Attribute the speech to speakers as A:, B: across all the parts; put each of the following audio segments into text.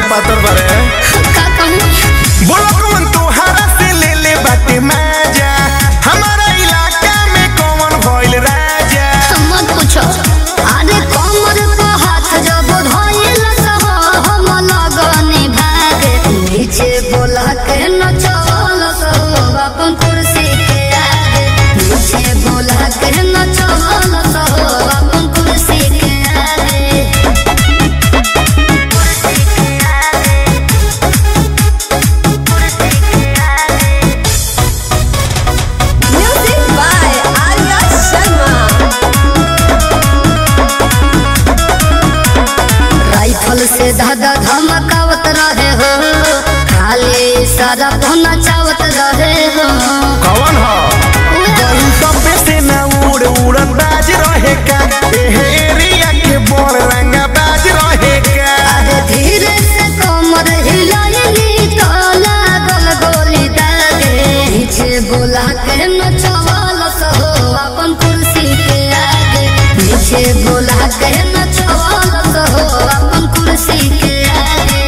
A: पातर बारे
B: का कहूँ
A: बोलो कौन तोहरा से ले ले बाटे माजा हमारा इलाका में कौन भइल राजा
B: मत पूछो अरे कमर पे हाथ जब धइल सहो हम लगनी भागे नीचे बोला के न चल सहो अपन कुर्सी के आगे नीचे बोला के न चल सहो अपन कुर्सी के आगे कुर्सी के आगे कुर्सी के आगे
C: Music by Arya Sharma.
B: Rifle से धागा धमकावत रहे हो खाली सारा पहुना चावत रहे हो
A: कौन हो गई सब से ना उड़ उड़न बाज रहे का एहे एरिया के बड़ रंगा बाज रहे का
B: अरे धीरे से कमर हिलाइली तो लागल गोली दागे नीचे बोला के न चवल सहो अपन कुर्सी के आगे नीचे बोला के न चवल सहो अपन कुर्सी के आगे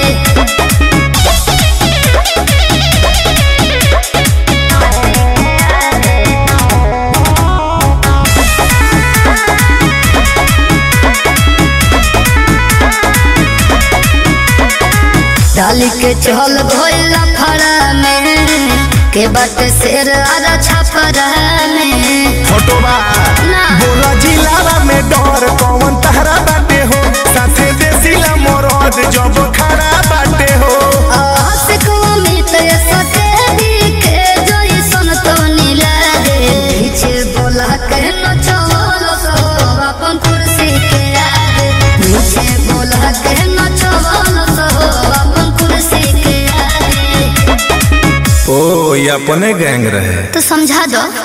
B: डाली के चल भोला फड़ा में के बात शेर आरा छपरा में
A: फोटो बा
B: ना।
A: बोला जिलावा में डर कौन तहरा बाटे हो साथे देसिला मोरद जब खड़ा बाटे हो
B: आशिक अमित सके दिखे जोई सन तो नीला रे पीछे बोला के न चवल सो अपन कुर्सी के आगे नीचे बोला के न चवल सो अपन कुर्सी के आगे
A: ओ ये अपने गैंग रहे
B: तो समझा दो